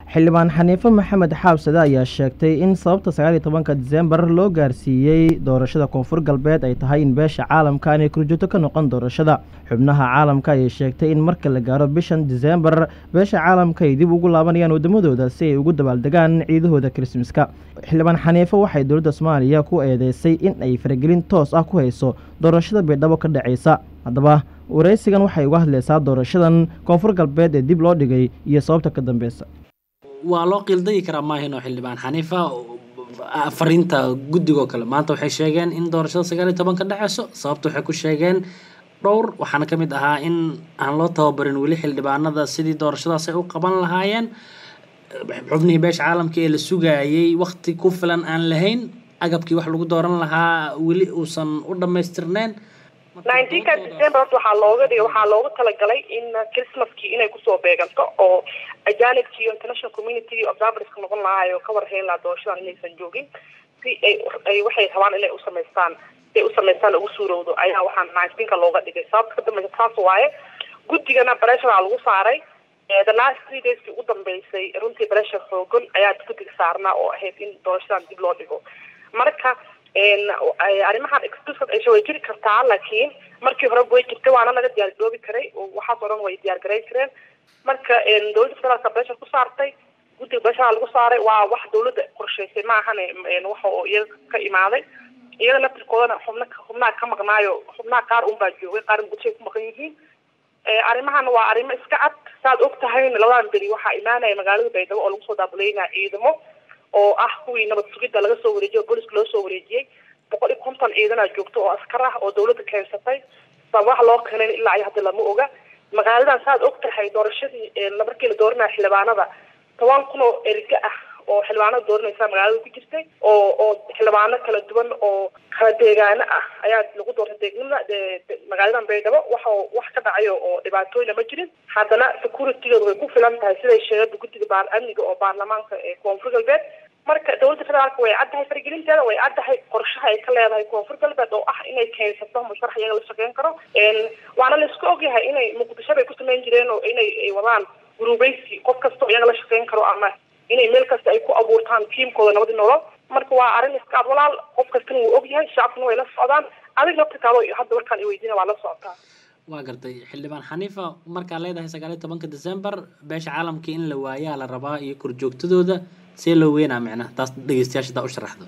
xildhibaan xaniife maxamed xaabsade ayaa sheegtay in sababta sagaal iyo tobanka diseembar loo gaarsiiyey doorashada koonfur galbeed ay tahay in beesha caalamka aanay kurjoogto ka noqon doorashada xubnaha caalamka ayay sheegtay in marka la gaaro bishan diseembar beesha caalamka ay dib ugu laabanayaan waddamadooda si ay ugu dabaaldegaan ciidahooda krismaska xildhibaan xaniife waxay dowladda soomaaliya ku eedeysay in ay faragelin toos ah ku hayso doorashada baydhabo ka dhacaysa haddaba waraysigan waxay uga hadlaysaa doorashadan koonfur galbeed ee dib loo dhigay iyo sababta ka dambeysa waa loo qiildayi karaa maahinoo xildhibaan xaniifa fariinta guddigoo kale maanta waxay sheegeen in doorashada sagaal iyo toban ka dhaceyso sababta waxay ku sheegeen dhowr waxaana ka mid ahaa in aan loo tababarin weli xildhibaanada sidii doorashadaas ay u qaban lahaayeen xubnihii beesha caalamka ee la sugaayey wakti ku filan aan lahayn agabkii wax lagu dooran lahaa weli uusan u dhammaystirneyn nineteenka december horta waxaa looga dhigay waxaa loogu talagalay in christmaskii inay kusoo beeganto oo ajanibki iyo international community observerska noqon lahaayo ka warhayn lahaa doorashadan inaysan joogin si ay ay waxay rabaan inay usamaystaan si ay usamaystaan ugu suurowdo ayaa waxaa nineteenka looga dhigay sababta ka dambeysa taas waaye guddigana breshara lagu saaray the last three dayskii ugu dambeysay runtii breshar xoogan ayaa guddiga saarnaa oo ahayd in doorashadan dib loo dhigo marka arrimahan exclusive ay way jiri kartaa laakiin markii hore way jirtay waana laga diyaargaroobi karay waxaas oo dhan way diyaargarayn kareen marka dowladda federaalka pressure ku saartay guddiga pressure lagu saaray waa wax dowladda qorshaysay ma ahane waxa oo iyaga ka imaaday iyaga laftirkoodana xubna xubnaha ka maqnaayo xubnaha qaar unbaa joogay qaar gudashay ku maqan yihiin arrimahan waa arrimo iska cad saad og tahayna labadan beri waxaa imaanaya magaalada baydhabo oo lagu soo daabuleynaya ciidamo oo ah kuwii nabad sugidda laga soo wareejiyay oo booliska loo soo wareejiyey boqol iyo konton ciidanaa joogto oo askar ah oo dawladda keensatay sababaha loo keenayn ilaa iyo hadda lama oga magaaladan saad og tahay doorashadii markii la dooranaya xildhibaanada toban kun oo erga ah oo xildhibaanada dooranaysa magaalada ku jirtay oo oo xildhibaano kala duwan oo kala deegaano ah ayaa lagu doortay deegnimada magaaladan baydhabo waxa wax ka dhacayo oo dhibaatooyina ma jirin haddana securitygeedu way ku filan tahay siday sheegada guddiga baar amniga oo baarlamaanka ee koonfur galbeed marka dowladda federaalka way caddahay faragelinteeda way caddahay qorshaha ay ka leedahay koonfur galbeed oo ah inay keensato musharax iyaga la shaqeyn karo waana la isku ogyahay inay muqdisho bay ku samayn jireen oo inay wadaan guruubeysi qof kastao iyaga la shaqeyn karo ama inay meel kasta ay ku abuurtaan tiimkooda nabadi nolol marka waa arrin iskaad walaal qof kastana wuu ogyahay shacabkuna way la socdaan adig naftirkaado hadda markaan iweydiina waa la socotaa waa gartay xildhibaan xaniifa markaa leedahay sagaal iyo tobanka december beesha caalamka in la waayaa la rabaa iyo korjoogtadooda see loo weynaa micnaha taas dhegeystayaasha daa u sharaxdo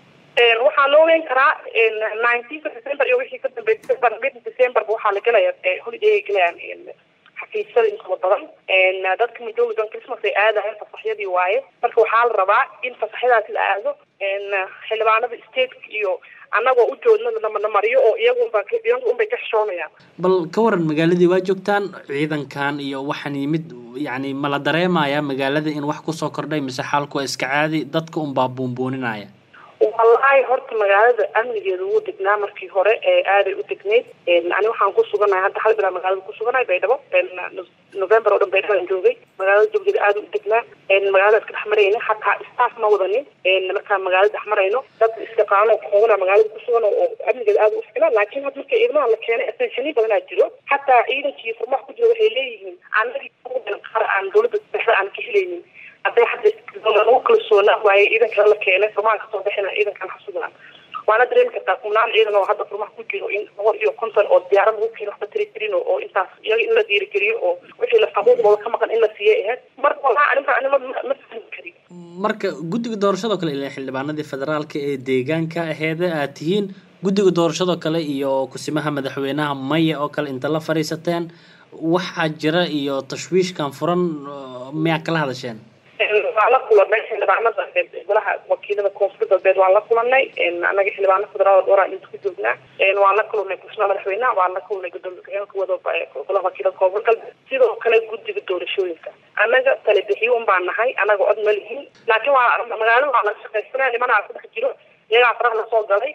waxaa loo weyn karaa nineteenka december iyo wixii ka dambeeyay december waxaa la gelaya holiday ay gelayaan xafiisyada intooda badan dadka midooda dan christmas ay aadaheen fasaxyadii waaye marka waxaa la rabaa in fasaxyadaasi la aado xildhibaanada stateka iyo annagoo u joodna la mariyo oo iyagunba iyagu unbay ka xishoonayaan bal ka waran magaaladii waa joogtaan ciidankan iyo waxaan yimid yacni ma la dareemayaa magaalada in wax kusoo kordhay mise xaalku waa iska caadi dadka unbaa buunbuuninaya wallaahi horta magaalada amnigeeda wuu degnaa markii hore ee aaday u degneyd ani waxaan ku suganahay hadda hal bilaa magaalada ku suganahay baydhabo november oo dhan baydhabaan joogay magaalada joogdeeda aada u degnaa magaalada iska dhex marayna hataa staff ma wadanin markaan magaalada dhex marayno dad istiqaano koogana magaalada ku sugan oo amnigeeda aada u ficnaa laakiin hadda marka ciidamaha la keenay attenshani badanaa jiro hataa ciidankii furmaha ku jira waxay leeyihiin anagii qaar aan dowladda dhexe aan ka helaynin hadday hadda lagu kalsoonaa waaye ciidankan la keenay furmahan kasoo bixina ciidankan xasugaan waana dareemi kartaa kumnaan ciidan oo hadda furmaha ku jiro in boqol iyo konton oo diyaarad lagu keeno waxba tiri tirin oo intaas iyaga in la dhiirigeliyo oo wixii la xuquuqdooda ka maqan in la siiyay ahayd marka wallahi arinta anima ma fahmi kari marka guddiga doorashadoo kale ilaa xildhibaanadii federaalka ee deegaanka aheeda aad tihiin guddiga doorashadoo kale iyo kusimaha madaxweynaha maya oo kale inta la fadhiisateen waxaa jira iyo tashwiishkan furan miyaa kala hadasheen waan la kulanay xildhibaanada golaha wakiilada koonfur galbeed waan la kulanay anaga xildhibaano federaal dhowraan inta ku joognaa waan la kulnay kusma madaxweynaha waan la kulnay gudoomiye ku-xigeenka wada golaha wakiilada koonfur galbeed sidoo kale guddiga doorashooyinka annaga talebixiyo un baan nahay anaga cod ma lihin laakiin waa magaalada waa laga shaqaysanaya nimanaa ku dhex jiro iyagaa faraha lasoo galay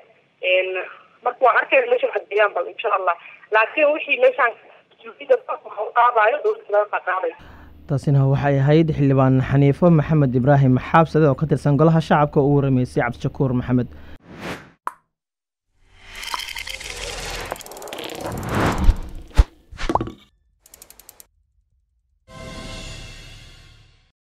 marka waan arkayna meesha wax geeyaan bal insha allah laakiin wixii meeshaan qaadayo dowladda federaalka qaadaysa taasina waxay ahayd xildhibaan xaniifo maxamed ibraahim xaabsade oo ka tirsan golaha shacabka uu waramaysay cabdishakuur maxamed